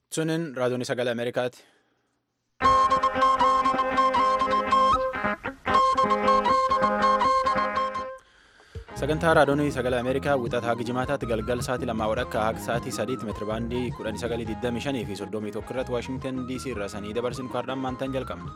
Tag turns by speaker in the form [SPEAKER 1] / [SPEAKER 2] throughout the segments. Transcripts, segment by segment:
[SPEAKER 1] Sunin raadiyoon sagalee Ameerikaati. Sagantaa raadiyoon sagalee Ameerikaa wixataa hanga jimaataatti galgala sa'aatii lamaa walakkaa hanga sa'aatii sadiitti meetirabaandii kudhanii sagalii digdamii shanii fi soddomii tokko irratti Waashingtan DC irraa sanii dabarsinu kaardhaan maantaan jalqabna.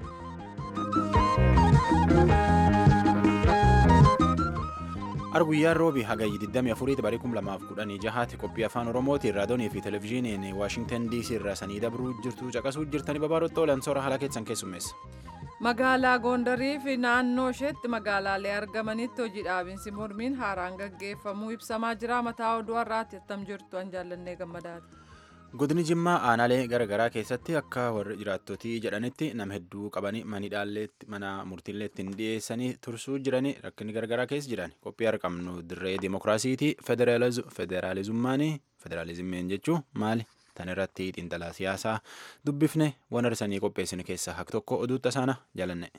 [SPEAKER 1] Arguyyaan roobi hagayyi 24 barii 2016 qophii afaan oromootiin raadiyoonii fi televezyiiniin waashingtan dc irraa sanii dabruu jirtu caqasuu jirtanii babaarottoo lansoora haala keessan keessummeessa.
[SPEAKER 2] Magaalaa Gondarii fi naannoo isheetti magaalaalee argamanitti hojii dhaabinsi mormiin haaraan gaggeeffamuu ibsamaa jira. Mataa oduu har'aatti attam jirtu an jaallannee gammadaati.
[SPEAKER 1] Godini Jimmaa aanaalee garaagaraa keessatti akka warri jiraattotii jedhanitti nama hedduu qabanii mana murtiileetti hin dhiyeessanii tursuu jiranii rakkinni garaagaraa keessa jiran qophii argamnu dirree dimokiraasiitii federaalizummaanii federaalizimiin jechuun maali? Tan irratti xiinxalaa siyaasaa dubbifne waan arsanii qopheessine keessaa haka tokko oduu tasaana jaalanne.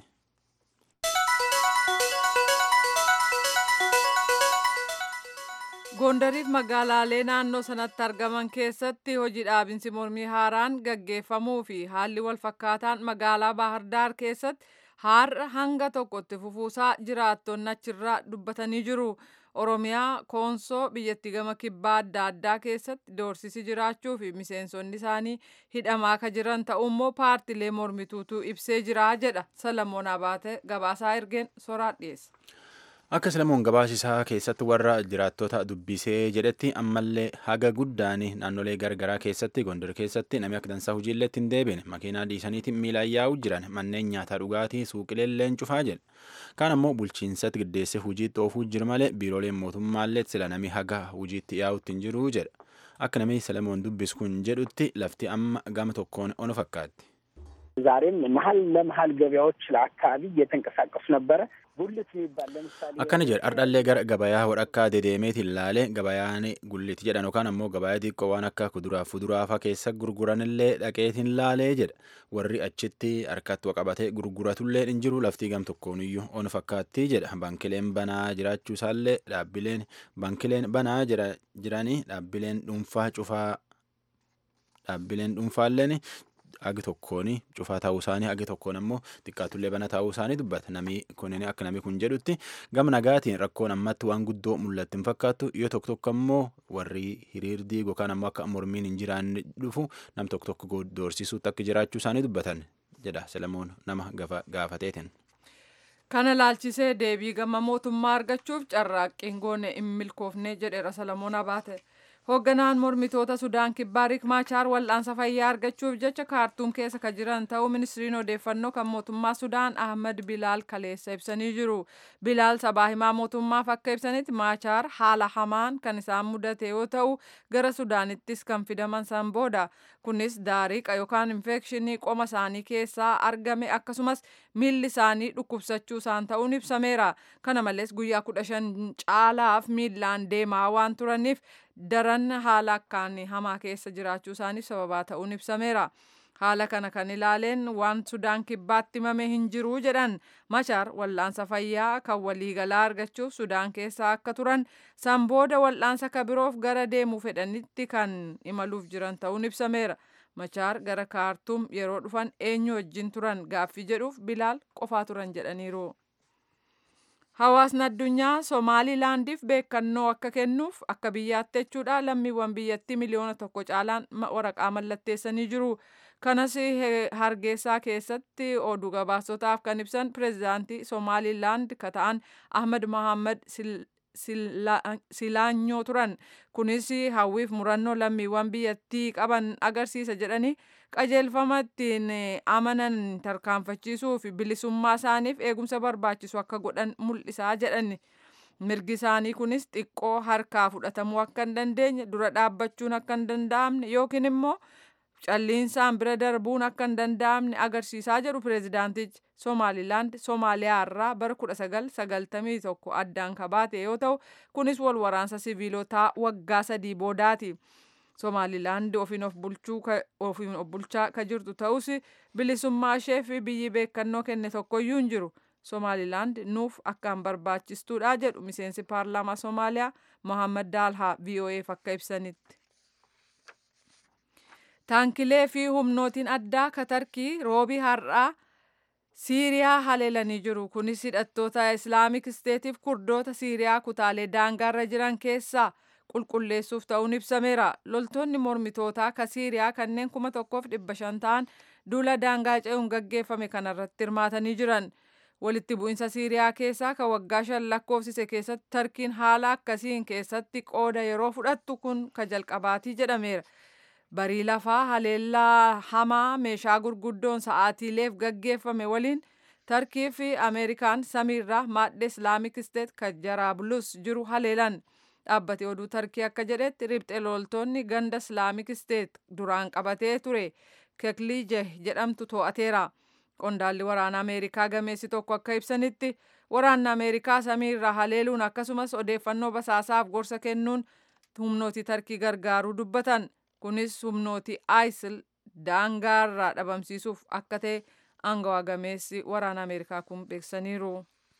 [SPEAKER 2] Gondariif magaalaalee naannoo sanatti argaman keessatti hojii dhaabinsi mormii haaraan gaggeeffamuu fi haalli walfakkaataan magaalaa Baahirdaar keessatti har'a hanga tokkotti fufuusaa jiraattonni achirraa dubbatanii jiru. Oromiyaa koonsoo biyyattii gama kibbaa adda addaa keessatti doorsisi jiraachuu fi miseensonni isaanii hidhamaa akka jiran ta'ummoo paartilee mormituutu ibsee jira jedha Salamoon Abaate gabaasaa ergeen soraa dhiyeessa.
[SPEAKER 1] Akka Salamoon gabaasisaa keessatti warra jiraattota dubbisee jedhetti ammallee haga guddaan naannolee garaagaraa keessatti gondar keessatti namni akka dansaa hojiillee ittiin deebiin makiinaa dhiisaniitiin miilaan yaa'uu jiran manneen nyaataa dhugaatii suuqileelleen cufaa jedha. Kaan ammoo bulchiinsatti giddeessee hojiitti oofuu jiru malee biirooleen mootummaallee sila namni haga hojiitti yaa'utti hin jiru jedha. Akka namni Salamoon dubbisu kun jedhutti lafti amma gama tokkoon onu fakkaatti.
[SPEAKER 3] ዛሬም መሀል ለመሀል ገበያዎች ለአካባቢ እየተንቀሳቀሱ ነበረ። ጉልት የሚባል ለምሳሌ
[SPEAKER 1] akkana jedha ardhallee gara gabayaa wadhakkaa dedeemeetiin laalee gabayaan gullit jedhan yookaan ammoo gabayaa xiqqoo waan akka kuduraa fuduraafa keessa gurguranillee dhaqeetiin laalee jedha warri achitti harkatti qabatee gurguratullee hin jiru laftii gam tokkoon iyyuu on fakkaatti jedha bankileen banaa jiraachuu isaallee dhaabbileen bankileen banaa jiranii dhaabbileen dhuunfaa cufaa dhaabbileen dhuunfaalleen agi tokkoon cufaa ta'uu isaanii agi tokkoon ammoo xiqqaatullee bana ta'uu isaanii dubbata namni kunin akka namni kun jedhutti gama nagaatiin rakkoon ammatti waan guddoo mul'atti hin fakkaattu yoo tokko tokko ammoo warri hiriirdii yookaan ammoo akka mormiin hin jiraanne dhufu nam tokko tokko doorsisuutti akka jiraachuu isaanii dubbatan jedha Selamoon nama gaafateetiin.
[SPEAKER 2] Kana laalchisee deebii gama mootummaa argachuuf carraaqqiin goone hin milkoofne jedheera Salamoon Abaate. Hoogganaan mormitoota Sudaan kibbaa Riik Maachaar wal'aansa fayyaa argachuuf jecha kaartuum keessa kan jiran ta'uu ministiriin odeeffannoo kan mootummaa Sudaan Ahmad Bilaal kaleessa ibsanii jiru. Bilaal sabaa himaa mootummaaf akka ibsanitti Maachaar haala hamaan kan isaan mudate yoo ta'u gara Sudaanittis kan fidaman san booda. Kunis daariqa yookaan infekshinii qoma isaanii keessaa argame akkasumas miilli isaanii dhukkubsachuu isaan ta'uun ibsameera. Kana malees guyyaa kudha shan caalaaf miillaan deemaa waan turaniif daran haala akkaan hamaa keessa jiraachuu isaaniif sababaa ta'uun ibsameera. Haala kana kan ilaaleen waan Sudaan kibbaatti himame hin jiru jedhan Maachaar wal'aansa fayyaa kan waliigalaa argachuuf Sudaan keessa akka turan san booda wal'aansa ka biroof gara deemuu fedhanitti kan imaluuf jiran ta'uun ibsameera. Maachaar gara kaartuum yeroo dhufan eenyu wajjin turan gaaffii jedhuuf Bilaal qofaa turan jedhaniiru. Hawaasni addunyaa Somaalilaandiif beekannoo akka kennuuf akka biyyaatti jechuudha lammiiwwan biyyattii miliyoona tokko caalaan waraqaa mallatteessanii jiru. Kanas hargeysaa keessatti oduu gabaasotaaf kan ibsan pireezidaantii Somaalilaand ka ta'an Ahmad Mohaammed Silaanyoo turan. Kunis hawwiif murannoo lammiiwwan biyyattii qaban agarsiisa jedhanii qajeelfama ittiin amanan tarkaanfachiisuu fi bilisummaa isaaniif eegumsa barbaachisu akka godhan mul'isaa jedhan. Mirgi isaanii kunis xiqqoo harkaa fudhatamuu akka hin dandeenye dura dhaabbachuun akka hin danda'amne yookiin immoo calliinsaan bira darbuun akka hin danda'amne agarsiisaa jedhu pireezidaantichi Somaalilaand Somaaliyaa irraa bara 1991 addaan kabaate yoo ta'u kunis wal waraansa siviilotaa waggaa sadii boodaati. Somaalilaand ofiin of bulchaa ka jirtu ta'us bilisummaa ishee fi biyyi beekannoo kenne tokkoyyuu hin jiru. Somaalilaand nuuf akkaan barbaachistuudha jedhu miseensi paarlaamaa Somaaliyaa Mohaammed Daalhaa VOA'f akka ibsanitti. taankilee fi humnootiin addaa ka tarkii roobii har'aa siiriyaa haleelanii jiru kunis hidhattoota islaamik isteetiif kurdoota siiriyaa kutaalee daangaarra jiran keessaa qulqulleessuuf ta'uun ibsameera loltoonni mormitootaa ka siiriyaa kanneen kuma tokkoof dhibba shan ta'an duula daangaa ce'uun gaggeeffame kanarratti hirmaatanii jiran walitti bu'insa siiriyaa keessaa ka waggaa shan lakkoofsise keessatti tarkiin haala akkasiin keessatti qooda yeroo fudhattu kun ka jalqabaatii jedhameera. barii lafaa haleellaa hamaa meeshaa gurguddoon sa'aatiileef gaggeeffame waliin tarkii fi ameerikaan samiirraa maadhe islaamik isteet ka jaraabulus jiru haleelan dhaabbate oduu tarkii akka jedhetti ribxe loltoonni ganda islaamik isteet duraan qabatee ture kekliije jedhamtu to'ateera qondaalli waraana ameerikaa gameessi tokko akka ibsanitti waraanni ameerikaa samiirraa haleeluun akkasumas odeeffannoo basaasaaf gorsa kennuun humnooti tarkii gargaaruu dubbatan. kunis humnooti isil daangaarraa dhabamsiisuuf akka ta'e aangawaa gameessi waraana ameerikaa kun beeksaniiru.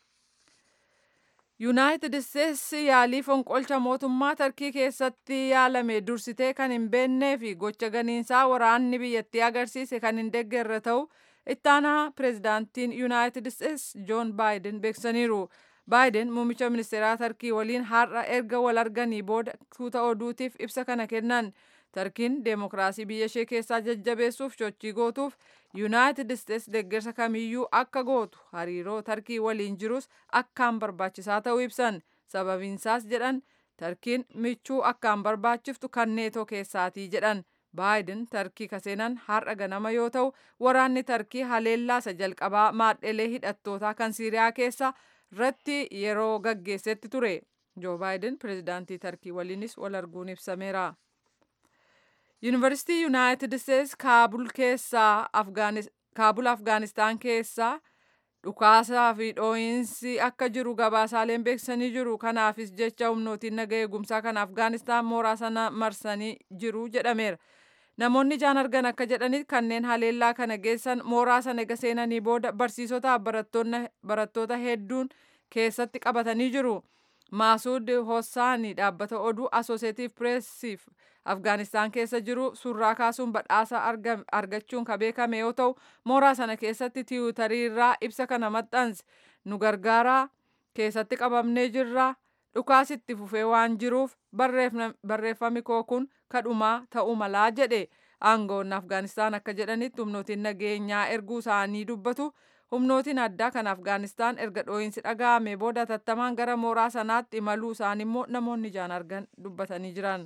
[SPEAKER 2] yuunaayitid isteetsi yaalii fonqolcha mootummaa tarkii keessatti yaalame dursitee kan hin beennee fi gocha ganiinsaa waraanni biyyattii agarsiise kan hin deeggarre ta'u ittaanaa pireezidaantiin yuunaayitid isteetsi joon baayiden beeksaniiru. baayiden muummicha ministeeraa tarkii waliin har'a erga wal arganii booda tuuta oduutiif ibsa kana kennan. tarkiin deemokiraasii biyya ishee keessaa jajjabeessuuf sochii gootuuf yuunaayitid isteetsi deeggarsa kamiyyuu akka gootu hariiroo tarkii waliin jirus akkaan barbaachisaa ta'uu ibsan sababiinsaas jedhan tarkiin michuu akkaan barbaachiftu kan neetoo keessaatii jedhan baayiden tarkii kaseenan har'a ganama yoo ta'u waraanni tarkii haleellaasa jalqabaa maadhelee hidhattootaa kan siiriyaa keessa irratti yeroo gaggeessetti ture joo baayiden pireezidaantii tarkii waliinis wal arguun ibsameera. yuunivarsiitii yuunaayitid isteetsi kaabul keessaa kaabul afgaanistaan keessaa dhukaasaa fi dhooyinsi akka jiru gabaasaaleen beeksisanii jiru kanaafis jecha humnootiin naga eegumsaa kan afgaanistaan mooraa sana marsanii jiru jedhameera namoonni ijaan argan akka jedhanitti kanneen haleellaa kana geessan mooraa sana ega seenanii booda barsiisotaaf barattoota hedduun keessatti qabatanii jiru maasuud hossaanii dhaabbata oduu asooseetiif pireesiif afgaanistaan keessa jiru suuraa kaasuun badhaasa argachuun ka beekame yoo ta'u mooraa sana keessatti tiwutarii irraa ibsa kana maxxanse nu gargaaraa keessatti qabamnee jirra dhukaasitti fufee waan jiruuf barreeffami koo kun kadhumaa ta'uu malaa jedhe aangoonni afgaanistaan akka jedhanitti humnootiin nageenyaa erguu isaanii dubbatu humnootiin addaa kan afgaanistaan erga dhooyinsi dhaga'ame booda tattamaan gara mooraa sanaatti imaluu isaanii immoo namoonni ijaan argan dubbatanii jiran.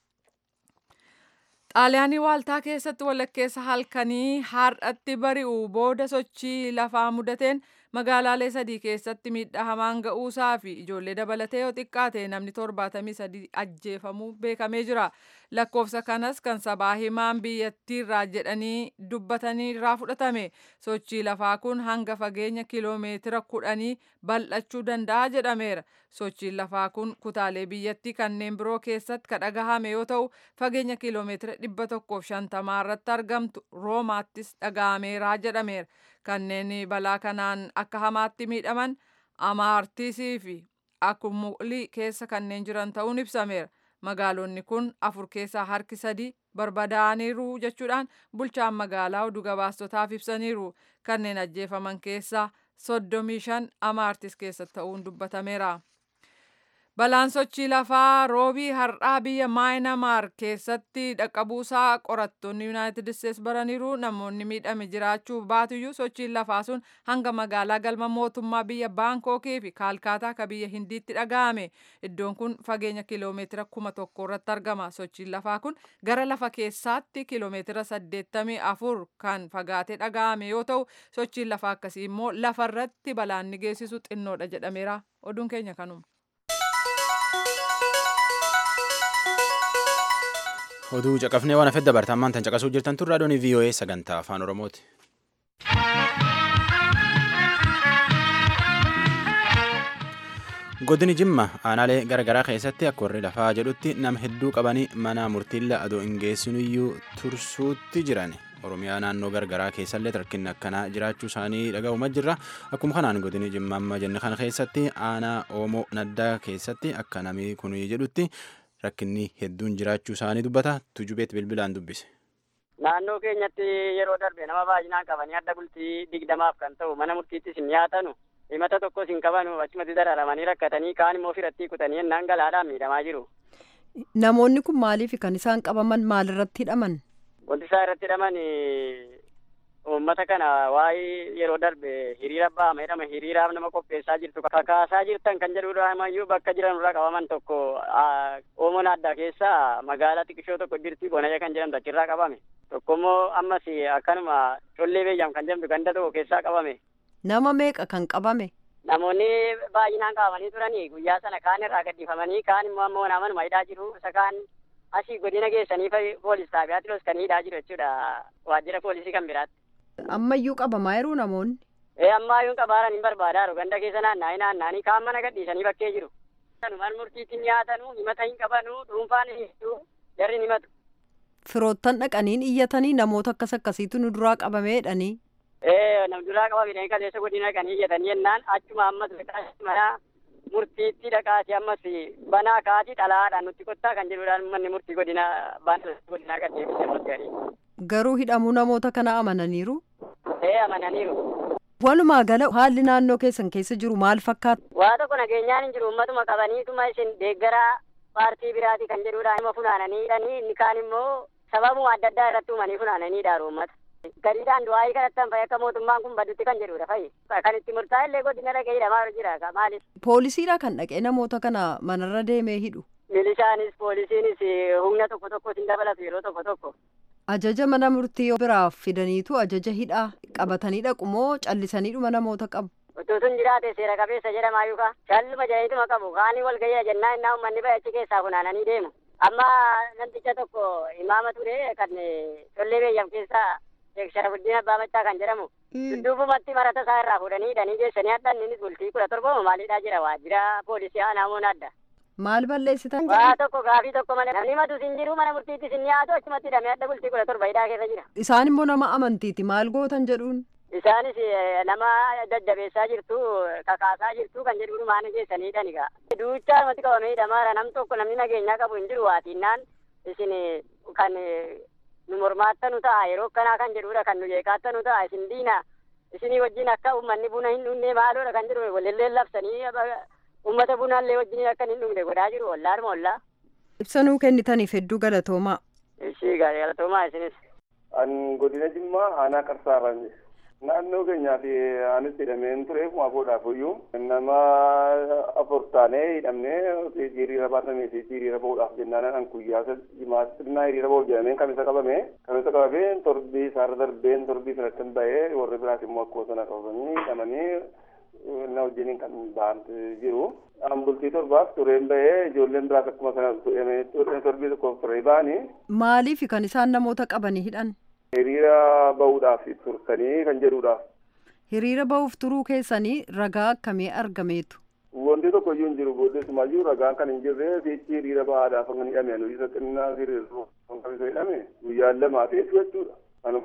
[SPEAKER 2] xaaliyaanii waaltaa keessatti walakkeessa halkanii har'atti bari'u booda sochii lafaa mudateen magaalaalee sadii keessatti miidhaa hamaan ga'uusaa fi ijoollee dabalatee yoo xiqqaate namni torbaatamii sadii ajjeefamuu beekamee jira lakkoofsa kanas kan sabaa himaan biyyattiirraa jedhanii dubbatanii irraa fudhatame sochii lafaa kun hanga fageenya kiloomeetira kudhanii bal'achuu danda'a jedhameera sochiin lafaa kun kutaalee biyyattii kanneen biroo keessatti kan dhagahame yoo ta'u fageenya kiloomeetira dhibba tokkoof shantamaa irratti argamtu roomaattis dhagahameera jedhameera kanneen balaa kanaan akka hamaatti miidhaman amaartisii fi akkumulii keessa kanneen jiran ta'uun ibsameera magaalonni kun afur keessaa harki sadii barbadaa'aniiru jechuudhaan bulchaan magaalaa oduu gabaastotaaf ibsaniiru kanneen ajjeefaman keessaa soddomii shan amaartis keessa ta'uun dubbatameera. Balaan sochii lafaa roobii har'aa biyya maayinamaar keessatti dhaqqabuusaa qorattoonni yuunaayitid isteetsi baraniiru namoonni miidhame jiraachuu baatuyyuu sochiin lafaa sun hanga magaalaa galma mootummaa biyya baankokii fi kaalkaataa ka biyya hindiitti dhaga'ame iddoon kun fageenya kiloomeetira kuma tokko irratti argama sochiin lafaa kun gara lafa keessaatti kiloomeetira saddeettamii afur kan fagaatee dhaga'ame yoo ta'u sochiin lafaa akkasii immoo lafarratti balaan ni geessisu xinnoodha jedhameera oduun keenya kanuma.
[SPEAKER 1] oduu caqafnee waan hafedda bartaammaan tan caqasuu jirtan tun raadiyoon VOA sagantaa afaan oromooti. godini jimma aanaalee garagaraa keessatti akka warri lafaa jedhutti nama hedduu qabanii mana murtiilla adoo hin geessinuyyuu tursuutti jiran oromiyaa naannoo garagaraa keessallee rakkinni akkanaa jiraachuu isaanii dhaga'umaa jirra akkuma kanaan godini jimma amma jenne kana keessatti aanaa oomoo naddaa keessatti akka namni kun jedhutti rakkinni hedduun jiraachuu isaanii dubbata tujubeet bilbilaan dubbise.
[SPEAKER 4] naannoo keenyatti yeroo darbe nama baay'inaan qabanii adda bultii digdamaaf kan ta'u mana murtiittis hin dhiyaatanu himata tokkos hin qabanu achumatti dararamanii rakkatanii kaan immoo firatti kutanii ennaan galaadhaan miidhamaa jiru.
[SPEAKER 5] Namoonni kun maaliif kan isaan qabaman maalirratti hidhaman?
[SPEAKER 4] Wanti isaan irratti hidhaman uummata kana waa'ee yeroo darbe hiriira ba'ama jedhama hiriiraaf nama qopheessaa jirtu kakaasaa jirtan kan jedhudha amayyuu bakka jiran irraa qabaman tokko oomoon addaa keessa magaalaa xiqqishoo tokko jirti bonaya kan jedhamtu achirraa qabame tokko immoo ammas akkanuma collee beeyyam kan jedhamtu ganda tokko keessaa qabame.
[SPEAKER 5] Nama meeqa kan qabame?
[SPEAKER 4] Namoonni baay'inaan qabamanii turanii guyyaa sana kaan irraa gaddifamanii kaan immoo ammoo namanuma hidhaa jiru isa kaan asii godina geessanii poolis xaabiyaatti los kan hidhaa jiru jechuudha waajjira poolisii kan biraatti.
[SPEAKER 5] Ammayyuu qabamaa jiruu namoonni?
[SPEAKER 4] Ee ammayyuu qabaaran hin barbaadaa ganda keessa naanna'anii naanna'anii kaan mana gadhiisanii bakkee jiru. Mana murtiitti nyaatanu himata hin qabanu dhuunfaan hin jarri himatu.
[SPEAKER 5] Firoottan dhaqaniin iyyatanii namoota akkas akkasiitu nu duraa qabamee jedhanii.
[SPEAKER 4] Ee nam duraa qabamee kaleessa godina dhaqanii iyyatanii jennaan achuma ammas mana murtiitti dhaqaati ammas banaa kaati xalaadhaan nutti kottaa kan jedhudhaan manni murtii godina baana godinaa gaddeebise ammas garii.
[SPEAKER 5] Garuu hidhamuu namoota kana amananiiru?
[SPEAKER 4] Ee amananiiru.
[SPEAKER 5] Walumaa gala haalli naannoo keessan keessa jiru maal fakkaata?
[SPEAKER 4] Waa tokko nageenyaan hin jiru ummatuma qabaniituma isin deeggaraa paartii biraati kan jedhudhaan ima funaananii hidhanii inni kaan immoo sababuma adda addaa irratti uumanii funaananii dhaaru uummata. Gadiidhaan du'aayii kanattan fa'i akka mootummaan kun baddutti kan jedhudha fa'i. Kan itti murtaa'e illee godina dhaqee hidhamaa jira maaliif?
[SPEAKER 5] Poolisiidha kan dhaqee namoota kana manarra deemee hidhu.
[SPEAKER 4] Milishaanis poolisiinis humna tokko tokko sin dabalatu yeroo tokko tokko.
[SPEAKER 5] Ajaja mana murtii biraaf fidaniitu ajaja hidhaa qabatanii dhaqu moo callisaniidhuma namoota qabu?
[SPEAKER 4] Utuu sun jiraate seera qabeessa jedhama yookaan shalluma jedhaniituma qabu kaanii wal gahii jennaa innaa uummanni bahe achi keessaa funaananii deemu. Amma namticha tokko imaama ture kan tollee beeyyam keessaa Sheek Sharafuddin Abbaa Machaa kan jedhamu. Dudduubumatti marata isaa irraa fuudhanii hidhanii geessanii adda innis bultii kudha torba maaliidhaa jira waajjira poolisii aanaamoon adda.
[SPEAKER 5] Maal balleessitan?
[SPEAKER 4] Waa tokko gaafii tokko malee namni matu sin jiru mana murtiitti sin dhiyaatu achumatti hidhamee adda bultii kudha torba hidhaa keessa jira.
[SPEAKER 5] Isaan immoo nama amantiiti maal gootan jedhuun?
[SPEAKER 4] Isaanis nama jajjabeessaa jirtu kakaasaa jirtu kan jedhu maana geessanii hidhan egaa. Duuchaa namatti qabamee hidhamaara nam tokko namni nageenyaa qabu hin jiru waatiinnaan isin kan nu mormaattanu ta'a yeroo akkanaa kan jedhudha kan nu jeeqaattanu ta'a isin diina isinii wajjin akka uummanni buna hin dhugne maaloodha kan jedhu walillee labsanii uummata bunaallee wajjin akka hin dhugne godhaa jiru ollaadhuma ollaa.
[SPEAKER 5] Ibsanuu kennitaniif hedduu galatoomaa.
[SPEAKER 4] Ishii galatoomaa isinis.
[SPEAKER 6] An godina Jimmaa aanaa qarsaarraan naannoo keenyaa fi anis hidhameen ture kuma boodhaaf iyyuu nama afur taanee hidhamnee hiriira baatamee fi hiriira bahuudhaaf jennaan an guyyaa jimaatti xinnaa hiriira bahuuf jedhameen kamisa qabame kamisa qabamee torbii isaarra darbeen torbii sanatti bahee warri biraas immoo akkuma sana qabamanii hidhamanii na wajjiniin kan ba'an jiru. An bultii torbaaf tureen bahee ijoolleen biraas akkuma sana torbii tokkoof turee ba'anii.
[SPEAKER 5] Maaliif kan isaan namoota qabanii hidhan?
[SPEAKER 6] Hiriira bahuudhaaf turtanii kan jedhudhaaf.
[SPEAKER 5] Hiriira bahuuf turuu keessanii ragaa akkamii argameetu?
[SPEAKER 6] Wanti tokko iyyuu hin jiru booddeessumayyuu ragaan kan hin jirre fiichi hiriira bahaadhaaf kan hidhame nuyi isa xinnaa hiriira kan isa hidhame guyyaan lamaa fi jechuudha.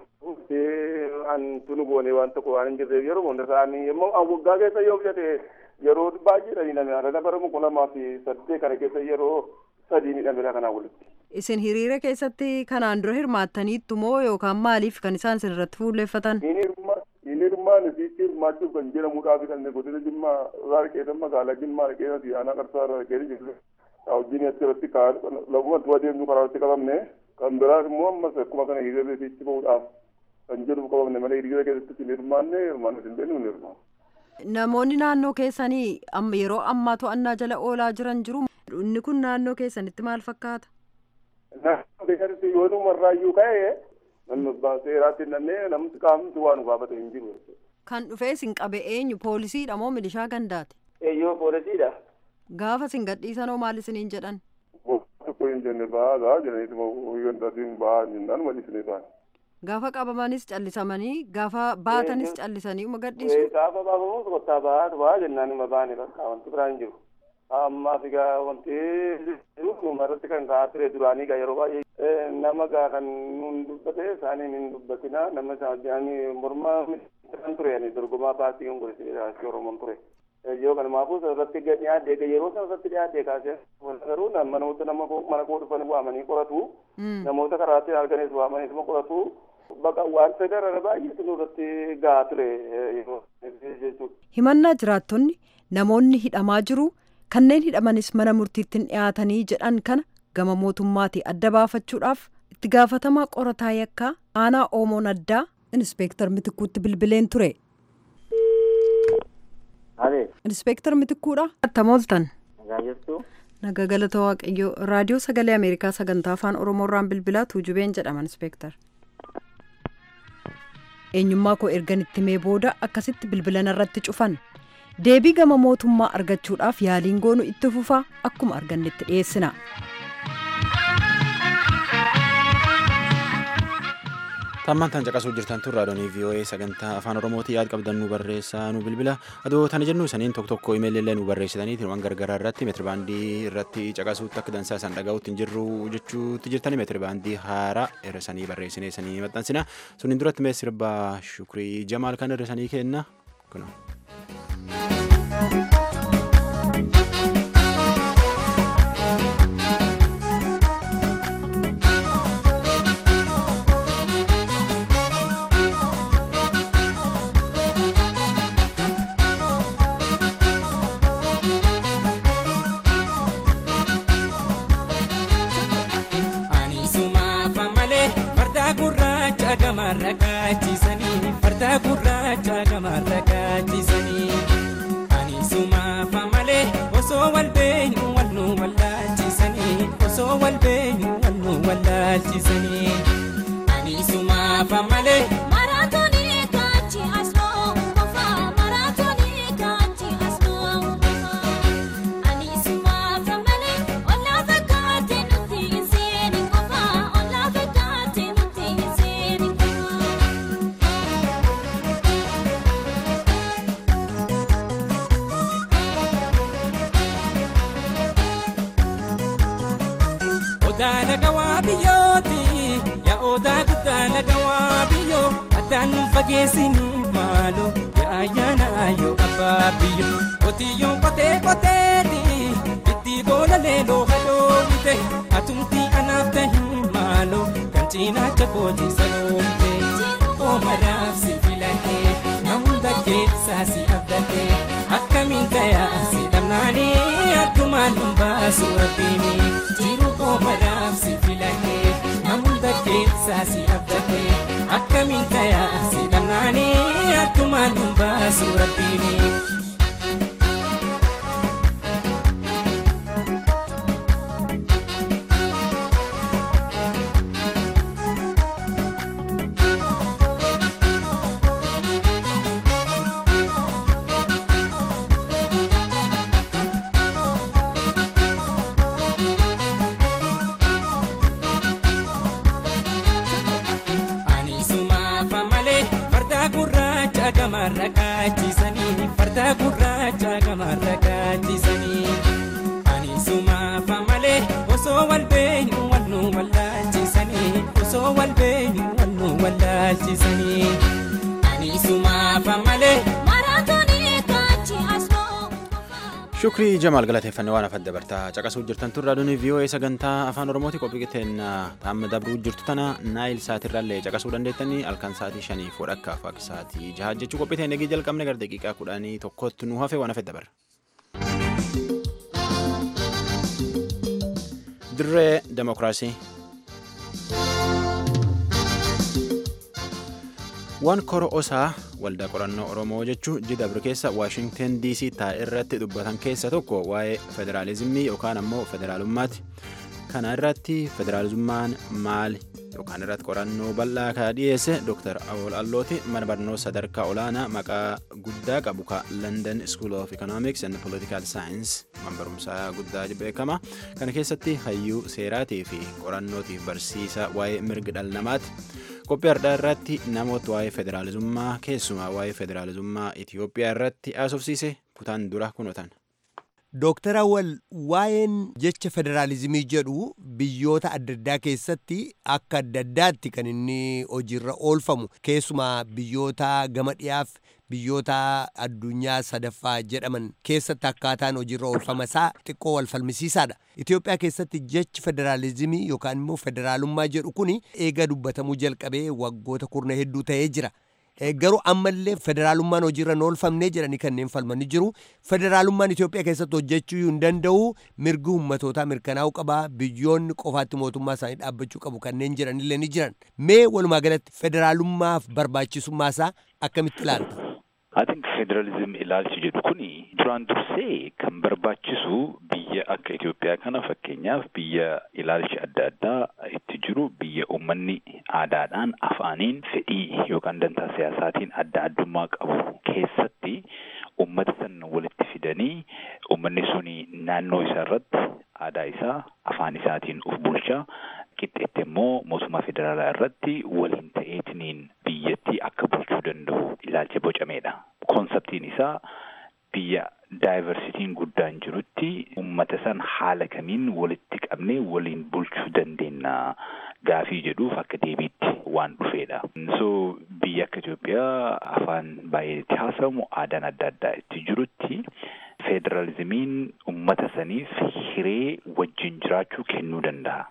[SPEAKER 6] Kan tunu goonee waan tokko waan hin jirreef yeroo hunda isaanii immoo waggaa keessa yoo fudhate yeroo baay'eedhaan hidhame haala bara kuma lamaa fi saddeet kana keessa yeroo sadii hidhamedha kanaa walitti.
[SPEAKER 5] Isin hiriira keessatti kanaan dura hirmaattaniittu moo yookaan maaliif kan isaan isin irratti fuulleeffatan?
[SPEAKER 6] Inni hirmaan isiitti hirmaachuuf kan jedhamuudhaaf kan godina Jimmaa irraa keessa magaalaa Jimmaa keessa aanaa qarsaa irraa keessa jirre wajjin asirratti kaa'an lafumatti adeemnu karaa irratti qabamne kan biraas immoo ammas akkuma kana hiriira isiitti bahuudhaaf kan jedhu qabamne malee hiriira keessatti hin hirmaanne hirmaanne hin beeknu hin hirmaanne.
[SPEAKER 5] Namoonni naannoo keessanii yeroo ammaa to'annaa jala oolaa jiran jiru. Inni kun naannoo keessanitti maal fakkaata?
[SPEAKER 6] Naannoo keessatti yoo dhumarraayyuu ka'e namni seeraatti hidhamee namni qaamni waan nu gaafate hin jiru.
[SPEAKER 5] Kan dhufee isin qabe eenyu poolisiidha moo milishaa gandaati?
[SPEAKER 6] Eeyyoo poolisiidha.
[SPEAKER 5] Gaafa isin gadhiisanoo maal isiniin jedhan?
[SPEAKER 6] Tokko hin jenne ba'aa gaa jedhaniitu gandaatiin ba'aa jennaan malisanii ta'an.
[SPEAKER 5] Gaafa qabamanis callisamanii gaafa baatanis callisanii uma gadhiisu.
[SPEAKER 6] Gaafa baafamus kottaa ba'aa ba'aa jennaan ima ba'anii bakka wanti biraan jiru. Ammaaf egaa wanti dhuma irratti kan ka'aa ture duraanii egaa yeroo baay'ee nama gaa kan nuun dubbate isaaniin hin dubbatina nama isaanii mormaa kan ture ani dorgomaa paartii konkolaataa Oromoon ture. yoo kanumaafuu irratti dhiyaatee yeroo sana irratti dhiyaatee kaasee garuu namoota nama mana koo dhufan waamanii qoratu namoota karaatti arganis waamanii nama qoratu baqa waan federala baay'eetu nurratti gahaa ture jechuudha.
[SPEAKER 5] himannaa jiraattonni namoonni hidhamaa jiru kanneen hidhamanis mana murtiittiin dhiyaatanii jedhan kana gama mootummaatii adda baafachuudhaaf itti gaafatamaa qorataa yakkaa aanaa oomoon addaa inspeektar mitikkuutti bilbileen ture. inspeektar mitikkuudha. attamooltan.
[SPEAKER 7] nagaa jirtu.
[SPEAKER 5] nagaa galata waaqayyoo raadiyoo sagalee ameerikaa sagantaa afaan oromoorraan bilbilaa tuujubeen jedhama inspeektar. eenyummaa koo ergan itti mee booda akkasitti bilbilan irratti cufan deebii gama mootummaa argachuudhaaf yaaliin goonu itti fufaa akkuma argannetti dhiyeessina.
[SPEAKER 1] Tammaan tan caqasuu jirtan tun raadiyoo VOA sagantaa afaan Oromootii yaad qabdan nu barreessaa nu bilbila. Adoo tana jennu saniin tokko tokko imeelillee nu barreessitaniiti waan gargaraa irratti meetiribaandii irratti caqasuutti akka dansaa san dhagahuutti hin jirru jechuutti jirtani meetiribaandii haaraa irra sanii barreessinee sanii maxxansina. Suniin duratti mee sirba shukrii jamaal kan irra sanii kenna. Kunoo.
[SPEAKER 8] gamarra kaachisanii farda gurraacha gamarra kaachisanii ani sumaafa malee osoo wal beenyu wal nu wallaalchisanii osoo wal beenyu wal nu wallaalchisanii ani sumaafa malee.
[SPEAKER 9] Maraatoonii kaachii asmoo qofaa maraatoonii kaachii asmoo qofaa ani sumaafa malee ollaa fakkaatee nuti hin seeni qofaa ollaa fakkaatee nuti hin seeni qofaa.
[SPEAKER 8] Odaa lagawaa biyyooti yaa odaa guddaa lagawaa biyyoo addaan nu fageessinu maalo yaa ayyaana yoo abbaa biyyo qotiyyoon qotee qoteeti itti boola leeloo hadoomite atumtii anaaf tahin maalo kan cinaacha kooti saloomte oomaraaf si filatee na hunda keessaa si abdatee akkamiin tayaa si dhabnaanii akkumaan nun baasu rabbiini jiru oomaraaf si filatee na hunda keessaa si abdatee akkamiin tayaa si dhabnaanii akkumaan nun baasu rabbiini. Ani sumaafa malee farda gurraacha gamarra kaachisanii farda gurraacha gamarra kaachisanii. Ani sumaafa malee osoo wal beenyu wal nu wallaalchisanii osoo wal beenyu wal nu wallaalchisanii. Ani sumaafa malee.
[SPEAKER 9] Maraatoonii kaachii asmoo qofaa.
[SPEAKER 1] Shukrii Jamaal galateeffannee waan afadda bartaa caqasuu jirtan tun raadiyoon VOA sagantaa afaan Oromooti qophii qixeen taamma dabruu jirtu tana naayil saatirraallee caqasuu dandeettanii halkan sa'aatii shaniif wadhakkaaf akka sa'aatii jaha jechuu qophii ta'e nagii jalqabne gara daqiiqaa kudhanii tokkotti nu hafe waan afedda bara. Dirree Demokiraasii. waan kora osaa waldaa qorannoo oromoo jechuu jidabri keessa waashingten dc taa'e irratti dubbatan keessa tokko waa'ee federaalizimii yookaan ammoo federaalummaati kana irratti federalizummaan maali yookaan irratti qorannoo bal'aa kaa dhiyeesse dr awol allooti mana barnoota sadarkaa olaanaa maqaa guddaa qabu ka london school of economics and political science man barumsaa guddaa beekama kana keessatti hayyuu seeraatii fi qorannootiif barsiisa waa'ee mirga dhala namaati qophii har'aa irratti namoota waa'ee federaalizummaa keessumaa waa'ee federaalizummaa Itoophiyaa irratti haasofsiise kutaan dura kunotan.
[SPEAKER 10] Dooktar Awwal waa'een jecha federaalizimii jedhu biyyoota adda addaa keessatti akka adda addaatti kan inni hojiirra oolfamu keessumaa biyyoota gama dhiyaaf biyyoota addunyaa sadaffaa jedhaman keessatti akkaataan hojiirra oolfama isaa xiqqoo wal falmisiisaadha. Itoophiyaa keessatti jechi federaalizimii yookaan immoo federaalummaa jedhu kun eega dubbatamuu jalqabee waggoota kurna hedduu ta'ee jira. Garuu ammallee federaalummaan hojiirra hin oolfamnee jedhanii kanneen falmanii jiru. Federaalummaan Itoophiyaa keessatti hojjechuu hin danda'u mirgi ummatootaa mirkanaa'uu qaba. Biyyoonni qofaatti mootummaa isaanii dhaabbachuu qabu kanneen jiranillee ni jiran. Mee walumaa galatti federaalummaaf barbaachisummaa isaa akkamitti ilaalta?
[SPEAKER 7] I think federalism ilaalchi jedhu kuni duraan dursee kan barbaachisu biyya akka Itoophiyaa kana fakkeenyaaf biyya ilaalchi adda addaa itti jiru biyya uummanni aadaadhaan afaaniin fedhii yookaan dantaa siyaasaatiin adda addummaa qabu keessatti uummata san walitti fidanii uummanni suni naannoo isaa irratti aadaa isaa afaan isaatiin of bulchaa qixxeetti immoo mootummaa federaalaa irratti waliin ta'eetiniin biyyattii akka bulchuu danda'u ilaalcha bocameedha. Konseptiin isaa biyya daayivarsitiin guddaan jirutti uummata san haala kamiin walitti qabnee waliin bulchuu dandeenya gaafii jedhuuf akka deebiitti waan dhufeedha. So biyya akka Itoophiyaa afaan baay'ee itti haasamu aadaan adda addaa itti jirutti federalizimiin uummata saniif hiree wajjin jiraachuu kennuu danda'a.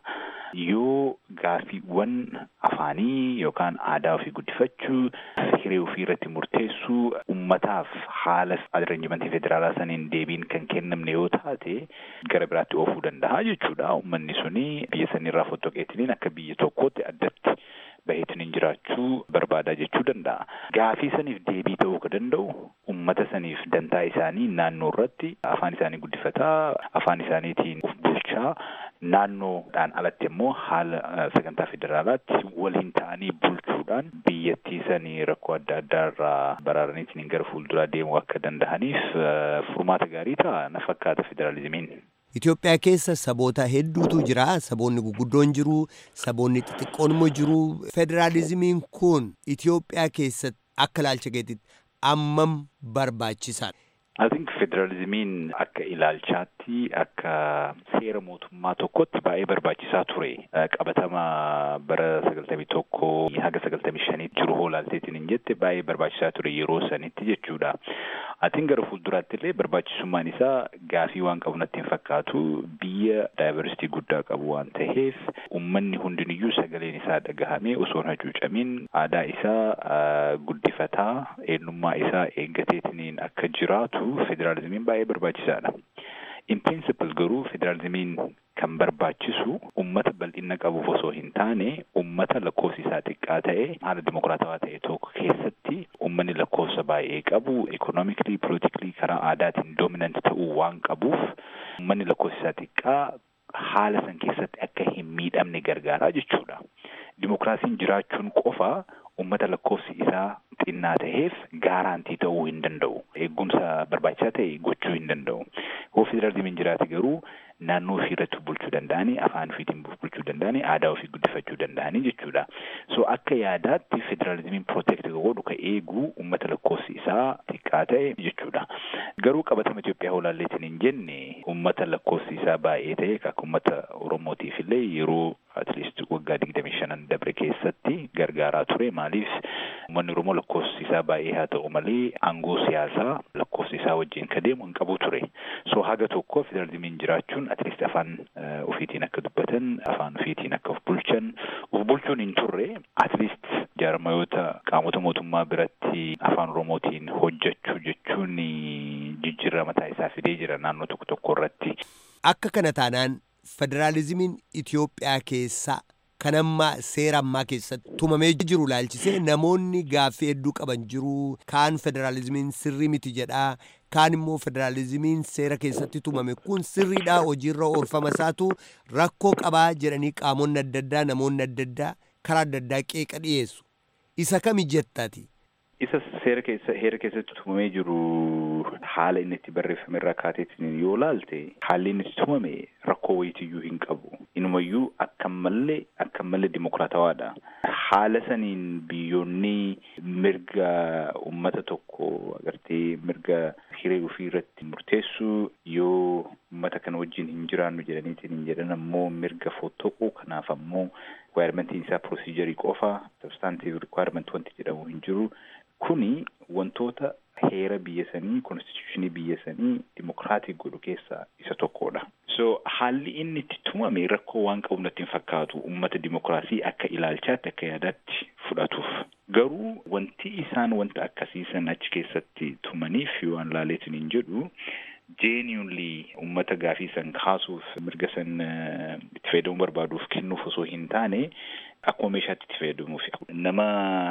[SPEAKER 7] yoo gaafiiwwan afaanii yookaan aadaa ofii guddifachuu hiree ofii irratti murteessuu ummataaf haala arranjimentii federaalaa saniin deebiin kan kennamne yoo taate gara biraatti oofuu danda'a jechuudha. Uummanni suni biyya sanirraa fottoqeetiniin akka biyya tokkootti addatti baheetiniin jiraachuu barbaadaa jechuu danda'a. Gaafii saniif deebii ta'uu ka danda'u ummata saniif dantaa isaanii naannoo irratti afaan isaanii guddifataa afaan isaaniitiin of bulchaa naannoodhaan alatti immoo haala sagantaa federaalaatti waliin ta'anii bulchuudhaan biyyattii sanii rakkoo adda addaa irraa baraaraniitiin gara fuulduraa deemuu akka danda'aniif furmaata gaarii ta'a na fakkaata federaalizimiin.
[SPEAKER 10] Itoophiyaa keessa saboota hedduutu jira. Saboonni guguddoon jiru, saboonni xixiqqoon immoo jiru. Federaalizimiin kun Itoophiyaa keessatti akka ilaalcha keetitti ammam barbaachisaadha?
[SPEAKER 7] I think federalizimiin akka ilaalchaatti akka seera mootummaa tokkotti baay'ee barbaachisaa ture. Qabatama bara sagaltamii tokko haga sagaltamii shaniitti jiru hoolaalteetiin hin jette baay'ee barbaachisaa ture yeroo sanitti jechuudha. Atiin gara fuulduraatti illee barbaachisummaan isaa gaafii waan qabu natti hin fakkaatu biyya daayivarsitii guddaa qabu waan ta'eef uummanni hundiniyyuu sagaleen isaa dhagahamee osoo hin hacuucamin aadaa isaa guddifataa eenyummaa isaa eeggateetiniin akka jiraatu federaalizimiin baay'ee barbaachisaadha. In principle garuu federaalizimiin kan barbaachisu ummata bal'ina qabuuf osoo hin taane ummata lakkoofsi isaa xiqqaa ta'e haala dimokiraatawaa ta'e tokko keessatti ummanni lakkoofsa baay'ee qabu ekonomikli politikli karaa aadaatiin doominant ta'uu waan qabuuf ummanni lakkoofsi isaa xiqqaa haala san keessatti akka hin miidhamne gargaaraa jechuudha. Dimokiraasiin jiraachuun qofa ummata lakkoofsi isaa xinnaa ta'eef gaaraantii ta'uu hin danda'u. Eegumsa barbaachisaa ta'e gochuu hin danda'u. Yoo federaalizimiin jiraate garuu naannoo ofii irratti bulchuu danda'anii afaan ofiitiin bulchuu danda'anii aadaa ofii guddifachuu danda'anii jechuudha. So akka yaadaatti federaalizimiin protect godhu ka eegu uummata lakkoofsi isaa xiqqaa ta'e jechuudha. Garuu qabatama Itoophiyaa holaalleetiin hin jenne uummata lakkoofsi isaa baay'ee ta'e akka uummata Oromootiif illee yeroo at least waggaa digdamii shanan dabre keessatti gargaaraa ture maaliif uummanni Oromoo lakkoofsi isaa baay'ee haa ta'u malee aangoo siyaasaa lakkoofsi isaa wajjin ka deemu hin qabu ture. So haga tokko federaalizimiin jiraachuun at least afaan ofiitiin akka dubbatan afaan ofiitiin akka of bulchan of bulchuun hin turre at least jaarmayoota qaamota mootummaa biratti afaan oromootiin hojjechuu jechuun jijjiirama mataa isaa fidee jira naannoo tokko tokko irratti.
[SPEAKER 10] Akka kana taanaan federaalizimiin Itoophiyaa keessaa kan ammaa seera ammaa keessatti tumamee jiru laalchisee namoonni gaaffii hedduu qaban jiru kaan federaalizimiin sirrii miti jedhaa kaan immoo federaalizimiin seera keessatti tumame kun sirriidhaa hojiirra oolfama isaatu rakkoo qabaa jedhanii qaamonni adda addaa namoonni adda addaa karaa adda addaa qeeqa dhiyeessu isa kami jettaati.
[SPEAKER 7] Isa seera keessa heera keessatti tumamee jiru haala inni itti barreeffame irraa kaateetiin yoo laalte haalli inni itti tumame rakkoo wayitiyyuu hin qabu. Inumayyuu akka malee akka malee dimokiraatawaadha. Haala saniin biyyoonni mirga uummata tokko agartee mirga hiree ofii irratti murteessuu yoo uummata kana wajjin hin jiraannu jedhaniitiin hin jedhan ammoo mirga fottoquu kanaaf ammoo requirement isaa procedure qofa substantive requirement wanti jedhamu hin jiru kuni wantoota heera biyya sanii konstituushinii biyya sanii dimokiraatik godhu keessaa isa tokkodha. So haalli inni itti tumame rakkoo waan qabu natti hin fakkaatu uummata dimokiraasii akka ilaalchaatti akka yaadaatti fudhatuuf. Garuu wanti isaan wanta akkasiisan achi keessatti tumaniif yoo an laaleetin hin jedhu genuinely uummata gaafii san kaasuuf mirga san itti fayyadamuu barbaaduuf kennuuf osoo hin taane akkuma meeshaatti itti fayyadamuuf nama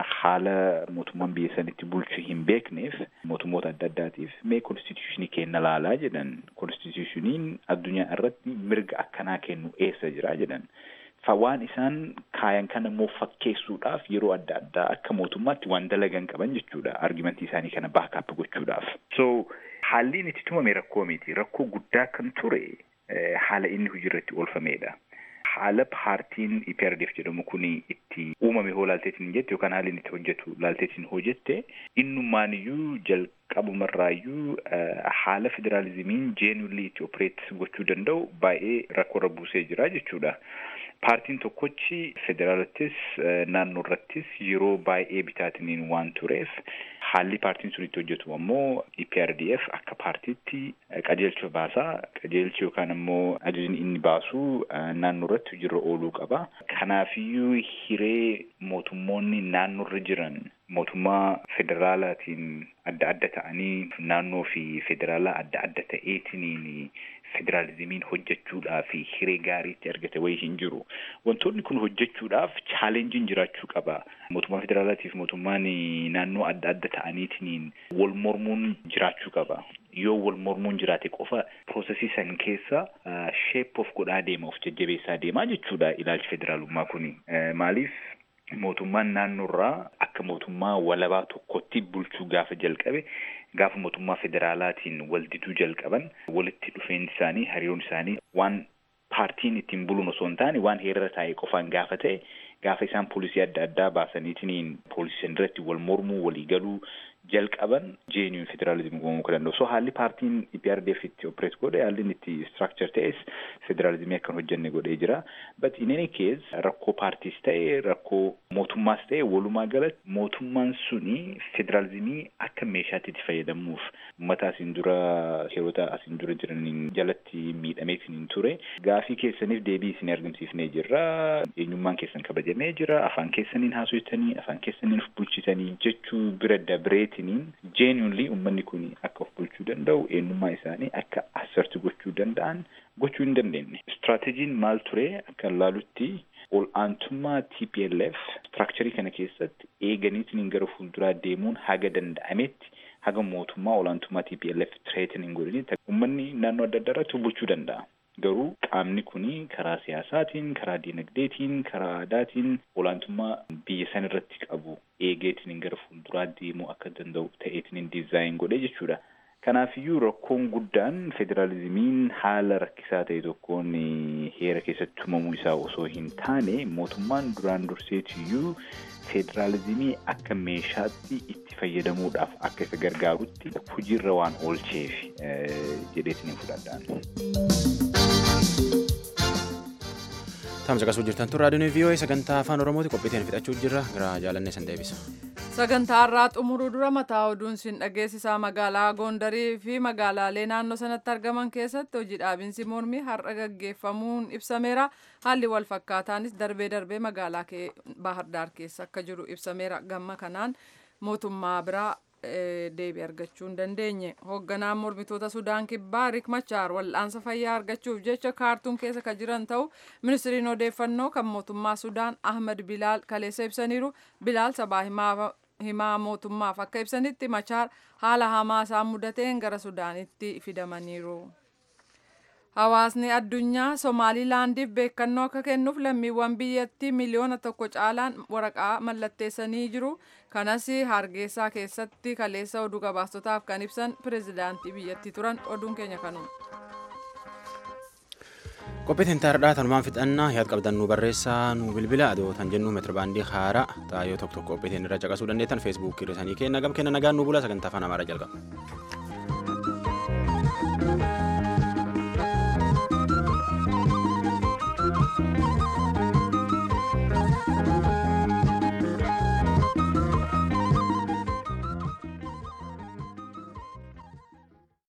[SPEAKER 7] haala mootummaan biyya sanitti bulchu hin beekneef mootummoota adda addaatiif mee konstituushinii kenna laalaa jedhan konstituushiniin addunyaa irratti mirga akkanaa kennu eessa jira jedhan fa waan isaan kaayan kana immoo fakkeessuudhaaf yeroo adda addaa akka mootummaatti waan dalagan qaban jechuudha argimentii isaanii kana baakaap gochuudhaaf so haalli inni itti tumame rakkoo miti rakkoo guddaa kan ture haala inni hojiirratti oolfamedha. haala paartiin EPRDF jedhamu kun itti uumame hoo laalteetiin jette yookaan haalli inni itti hojjetu laalteetiin hojjette innummaaniyyuu jalqabumarraayyuu haala federaalizimiin jeenulli itti opereet gochuu danda'u baay'ee rakkoorra buusee jira jechuudha. Paartiin tokkochi federaalattis naannoo irrattis yeroo baay'ee bitaatiniin waan tureef haalli paartiin sun itti hojjetu ammoo EPRDF akka paartiitti qajeelcha baasaa qajeelchi yookaan ammoo ajajni inni baasu naannoo irratti hojiirra ooluu qaba. Kanaafiyyuu hiree mootummoonni naannoo irra jiran mootummaa federaalaatiin adda adda ta'anii naannoo fi federaalaa adda adda ta'eetiniin federaalizimiin hojjechuudhaaf hiree gaariitti argate wayii hin jiru. Wantoonni kun hojjechuudhaaf chaalenjiin jiraachuu qaba. Mootummaa federaalaatiif mootummaan naannoo adda adda ta'aniitiin wal mormuun jiraachuu qaba. Yoo wal mormuun jiraate qofa piroosesii san keessa sheep of godhaa deema of jajjabeessaa deemaa jechuudha ilaalchi federaalummaa kuni. Maaliif mootummaan naannoorraa akka mootummaa walabaa tokkotti bulchuu gaafa jalqabe gaafa mootummaa federaalaatiin waldiduu jalqaban walitti dhufeenyi isaanii hariiroon isaanii waan paartiin ittiin buluun osoo hin taane waan heerara taa'e qofaan gaafa ta'e gaafa isaan poolisii adda addaa baasaniitiin poolisii irratti wal mormuu walii galuu jalqaban jeeniyuun federaalizimii uumamuu kan danda'u. So haalli paartiin EPRDF itti opereet godhe haalli inni itti structure ta'es federaalizimii akkan hojjenne godhee jira. But in any case rakkoo paartiis ta'e rakkoo mootummaas ta'e walumaa galatti mootummaan suni federaalizimii akka meeshaatti itti fayyadamuuf uummata asiin dura heerota asiin dura jiraniin jalatti miidhameetiin ture. Gaafii keessaniif deebii isin argamsiifnee jirra. Eenyummaan keessan kabajamee jira. Afaan keessaniin haasofitanii afaan keessaniin of bulchitanii jechuu bira dabreeti isiniin genuinely uummanni kun akka of bulchuu danda'u eenyummaa isaanii akka asserti gochuu danda'an gochuu hin dandeenye. Istiraataajiin maal ture akka laalutti ol aantummaa TPLF istiraakcharii kana keessatti eeganiitiin gara fuulduraa deemuun haga danda'ametti haga mootummaa olaantummaa TPLF tireetin hin godhini uummanni naannoo adda addaa irratti bulchuu danda'a. Garuu qaamni kun karaa siyaasaatiin, karaa dinagdeetiin, karaa aadaatiin olaantummaa biyya san irratti qabu eegeetiin gara fuulduraa deemuu akka danda'u ta'eetiin dizaayin godhe jechuudha. Kanaafiyyuu rakkoon guddaan federaalizimiin haala rakkisaa ta'e tokkoon heera keessatti tumamuu isaa osoo hin taane mootummaan duraan durseetiyyuu federaalizimii akka meeshaatti itti fayyadamuudhaaf akka isa gargaarutti hojiirra waan oolcheef jedheetiin fudhadhaan.
[SPEAKER 1] Tamsa qasuu jirtan tun raadiyoon VOA sagantaa afaan Oromooti qophiiteen fixachuu jirra gara jaalannee san deebisa.
[SPEAKER 2] Sagantaa har'aa xumuruu dura mataa oduun sin dhageessisaa magaalaa Gondarii fi magaalaalee naannoo sanatti argaman keessatti hojii dhaabinsi mormii har'a gaggeeffamuun ibsameera. Haalli wal fakkaataanis darbee darbee magaalaa Baahirdaar keessa akka jiru ibsameera. Gamma kanaan mootummaa biraa deebii argachuu hin dandeenye. Hoogganaan mormitoota Sudaan Kibbaa Riik Machaar wal'aansa fayyaa argachuuf jecha kaartuun keessa kan jiran ta'u ministiriin odeeffannoo kan mootummaa Sudaan Ahmad Bilaal kaleessa ibsaniiru. Bilaal sabaa himaa mootummaaf akka ibsanitti Machaar haala hamaa isaan mudateen gara Sudaanitti fidamaniiru. Hawaasni addunyaa Somaalilaandiif beekannoo akka kennuuf lammiiwwan biyyattii miliyoona tokko caalaan waraqaa mallatteessanii jiru. Kanas Hargeysaa keessatti kaleessa oduu gabaastotaaf kan ibsan pirezidaantii biyyattii turan oduun keenya kanuma.
[SPEAKER 1] Qophiitiin taardhaa tanumaan fixannaa yaad qabdan nu barreessaa nu bilbila adootan jennu meetirbaandii haaraa taayoo tokko tokko qophiitiin irra caqasuu dandeettan feesbuukii irra sanii kenna gam kenna nagaan nu bula sagantaa afaan amaaraa jalqaba.